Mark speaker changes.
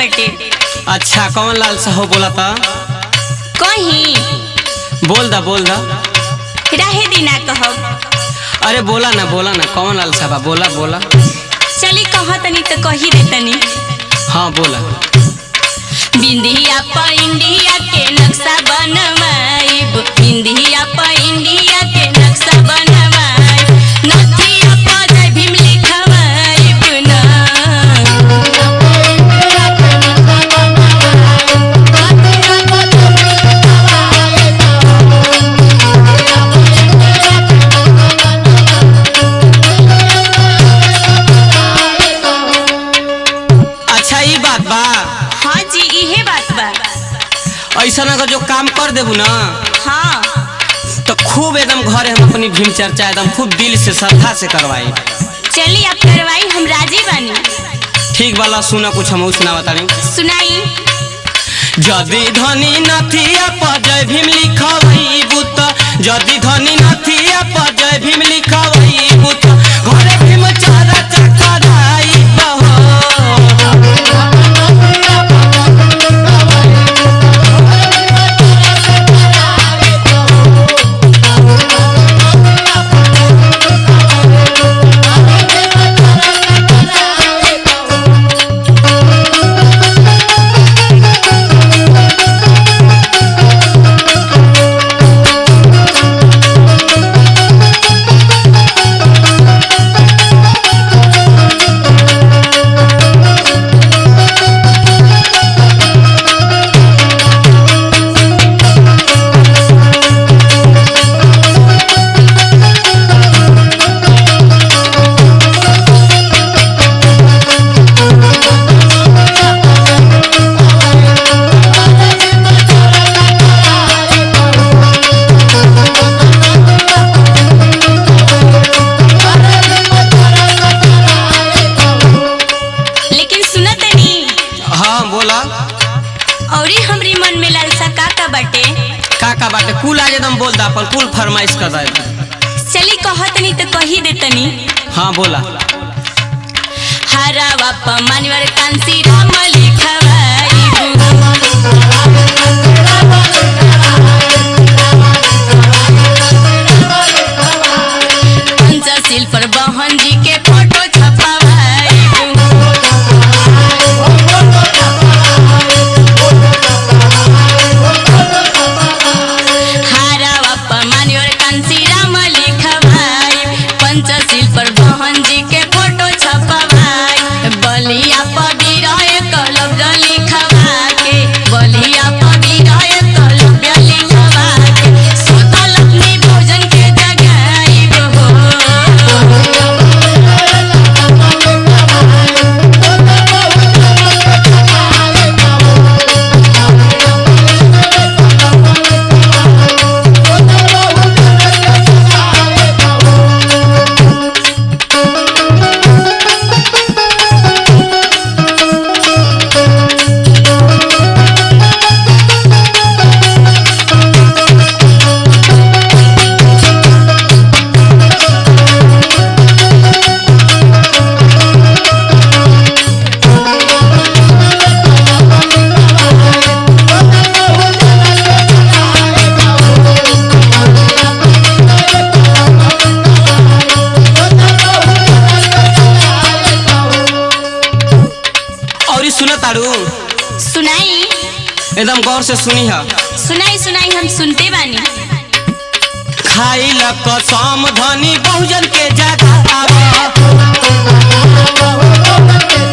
Speaker 1: बाटे
Speaker 2: अच्छा कौन लाल साहू बोला था
Speaker 1: कहीं
Speaker 2: बोल दा बोल दा
Speaker 1: रहे दिना कहब
Speaker 2: अरे बोला ना बोला ना कौन लाल साहबा बोला बोला
Speaker 1: चली कह तनी तो कही दे तनी
Speaker 2: हाँ बोला
Speaker 1: बिंदिया प इंडिया के नक्शा बनवाइब बिंदिया प इंडिया के नक्शा बनवाइब नथिया प जय भीम लिखवाइब ना
Speaker 2: अच्छा ये बात बा
Speaker 1: हाँ जी इहे बात बा
Speaker 2: ऐसा अगर जो काम कर देबू ना
Speaker 1: हाँ
Speaker 2: तो खूब एकदम घरे हम अपनी भीम चर्चा एकदम खूब दिल से श्रद्धा से करवाई
Speaker 1: चली आप करवाई हम राजी बानी
Speaker 2: ठीक वाला सुना कुछ हम सुना बतानी
Speaker 1: सुनाई
Speaker 2: जदि धनी नथिया पर जय भीम लिखवई बुत जदि धनी नथिया पर जय भीम लिखवई बुत घरे भीम चारा चकराई बहो
Speaker 1: लेकिन सुना तनी
Speaker 2: हाँ बोला
Speaker 1: औरी हमरी मन में लालसा का का बाटे
Speaker 2: का का बाटे कुल आज एकदम बोल दा अपन कुल फरमाइश कर दे
Speaker 1: चली कह तनी तो कही दे तनी
Speaker 2: हाँ बोला
Speaker 1: हरावा प मानवर कांसी राम लिखवाई पंचशील पर बहन जी के फोटो छपवाई हारावा प मानवर कांसी राम लिखवाई पंचशील पर बहन जी के फोटो छपवाई बलिया प विरह कलब्ज लिखवा के बलिया प विरह कलब्ज लिखवा के सुतल अपनी भोजन के जगाई हो
Speaker 2: और ई सुना तारू
Speaker 1: सुनाई
Speaker 2: एकदम गौर से सुनी है
Speaker 1: सुनाई सुनाई हम सुनते बानी
Speaker 2: खाई ल कसम धनी बहुजन के जगावा